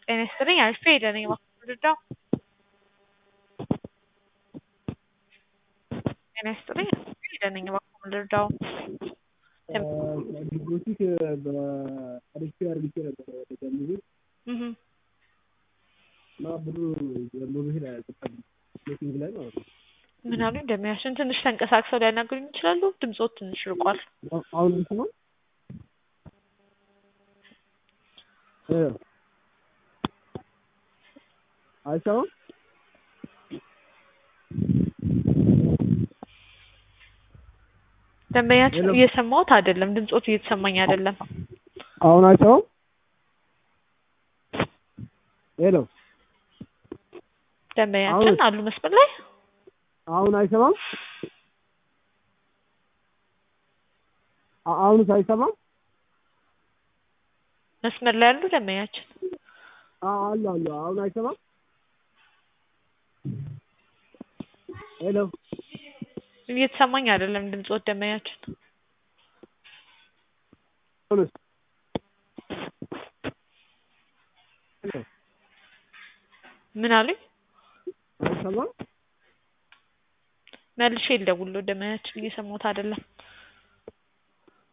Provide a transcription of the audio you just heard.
ጤና ይስጥልኝ አሪፍ ሄደ ነኝ የማልረዳው ጤና ይስጥልኝ አሪፍ ሄደ ነኝ የማልረዳው ዲፖዚት በአሪፍ አርግቼ ነበር ወደ ገንዘቤ እና ብሩ በመሄድ አያልቅም ሜቲንግ ላይ ማለት ነው። ምን አሉ እንደሚያሽን ትንሽ ተንቀሳቅሰው ሊያናግሩኝ ይችላሉ? ድምፆት ትንሽ ርቋል። አሁን ይሰማል? አይሰማም? ደንበኛችን እየሰማሁት አይደለም። ድምፆት እየተሰማኝ አይደለም። አሁን አይሰማም? ሄሎ ደንበኛችን አሉ መስመር ላይ አሁን አይሰማም? አሁንስ አይሰማም? መስመር ላይ ያሉ ደንበኛችን አሉ አሉ። አሁን አይሰማም? ሄሎ እየተሰማኝ አይደለም ድምፆት ደንበኛችን አሁንስ ሄሎ ምን አሉኝ? አይሰማም? መልሼ ልደውልልዎ ደንበኛችን እየሰማሁት አይደለም።